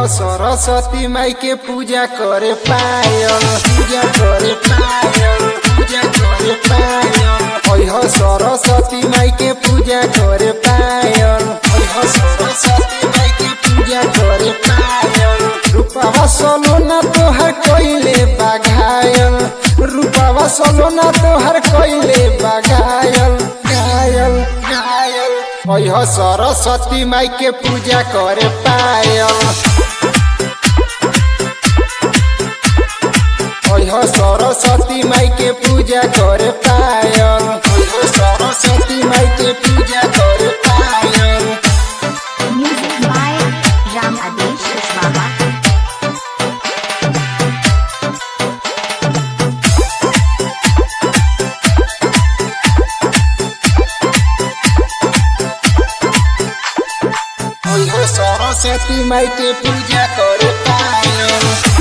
सरस्वती माई के पूजा करे पायल पूजा करे पायल पूजा करे पायल ओह सरस्वती माई के पूजा करे पायल ओह सरस्वती माई के पूजा करे पायल रूपवा सोलोना तोहर कोइले बाघायल रूपवा सोलोना तोहर कोइले बाघायल घायल घायल ओह सरस्वती माई के पूजा करे पायल ओह सरस्वती माई के पूजा करे पायल ओह सरस्वती माई के पूजा करे पायल Music by Ram Adesh Kushwaha. ओह सरस्वती माई के पूजा करे पायल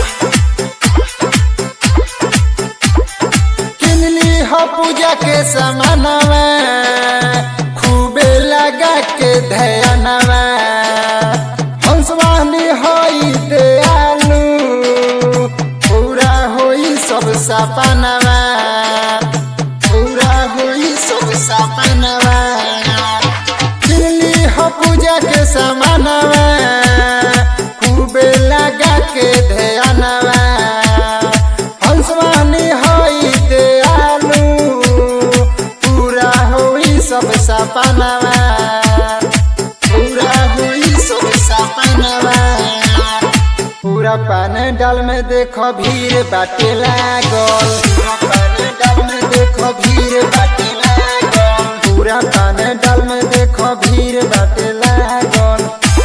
किनली हो पूजा के समानवा खूबे लगा के ध्यानवा हंसवानी होई दयालु पूरा होई सब सपनवा पूरा होई सब सपनवा दिल्ली हो पूजा के समानवा खूबे लगा के ध्यानवा हंसवानी होई दयालु पूरा होई सब सपनवा पूरा होई सब सपनवा पूरा पान डाल में देखो भीड़ बाटे लागल पूरा पान डाल में देखो भीड़ बाटे लागल पूरा पान डाल में देखो भीड़ बाटे लागल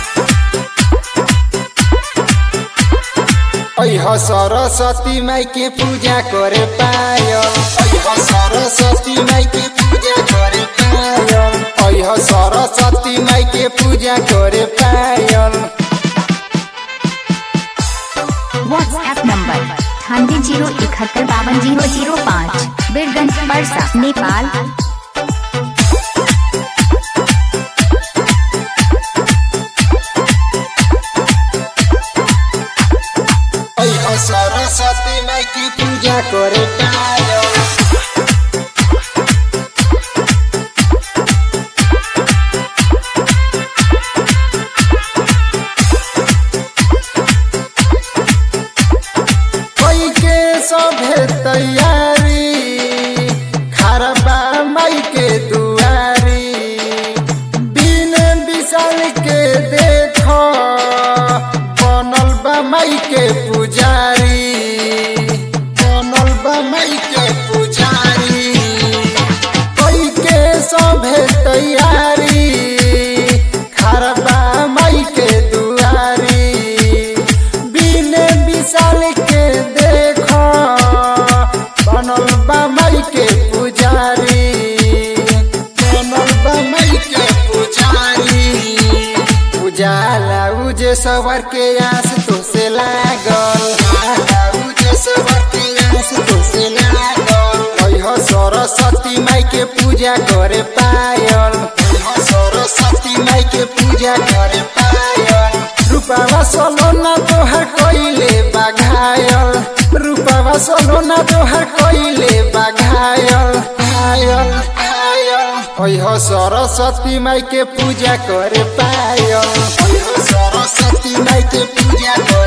अह सरस्वती माई के पूजा करे पायल अह सरस्वती माई के पूजा करे पायल अह सरस्वती माई के पूजा करे पायल WhatsApp number अठानवे जीरो इकहत्तर बावन जीरो जीरो पाँच बीरगंज परसा नेपाल अह सरस्वती माई की पूजा करे पायल कोई के सभे तैयारी खरबा माई के दुआरी दिन विशाल के देखो बनल बा माई के पुजारी बनल बा माई के पुजारी कोई के सभे तैयारी खरबा माई के दुआरी बिन विशाल के देखो बनल बा माई के पुजारी बनल बा माई के पुजारी उजाला उजे सवर के आस तो से लागल उजाला उजे सवर के आस तो से लागल ओह सरस्वती माई के पूजा करे पायल ओह सरस्वती माई के पूजा करे पायल रूपावा सोलोना तोहर कोइले बाघायल रूपावा सोलोना तोहर कोइले बाघायल घायल घायल ओह सरस्वती माई के पूजा करे पायल ओह सरस्वती माई के पूजा करे